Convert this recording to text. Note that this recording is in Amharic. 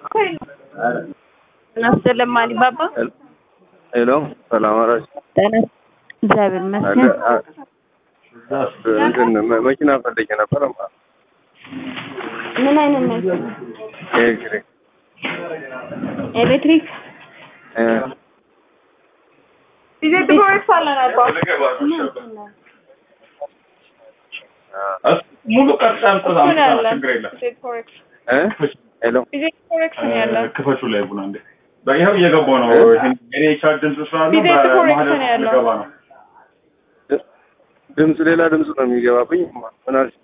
እናስደለም አሊባባ ሄሎ ሰላም አላችሁ? ጤና እግዚአብሔር ይመስገን። እንትን መ- መኪና ፈልጌ ነበር። ምን አይነት መኪና? ኤሌክትሪክ ኤሌክትሪክ እ፣ ቢዜት ፕሮጀክት አለን አባ ሙሉ ቀርጻ አምጥታ ምን አለ? ችግር የለም። ቢዜት ፕሮጀክት እ፣ ሄሎ ቢዜት ፕሮጀክት ነው ያለው። ክፈቹ ላይ ቡና እንዴ ይኸው እየገባው ነው። እኔ ቻርጅ ድምፅ ስላለ ቢዜት በመሀል ኮሬክት ነው ያለው። ልገባ ነው። ድምፅ ሌላ ድምፅ ነው የሚገባብኝ። ምን አልሽ?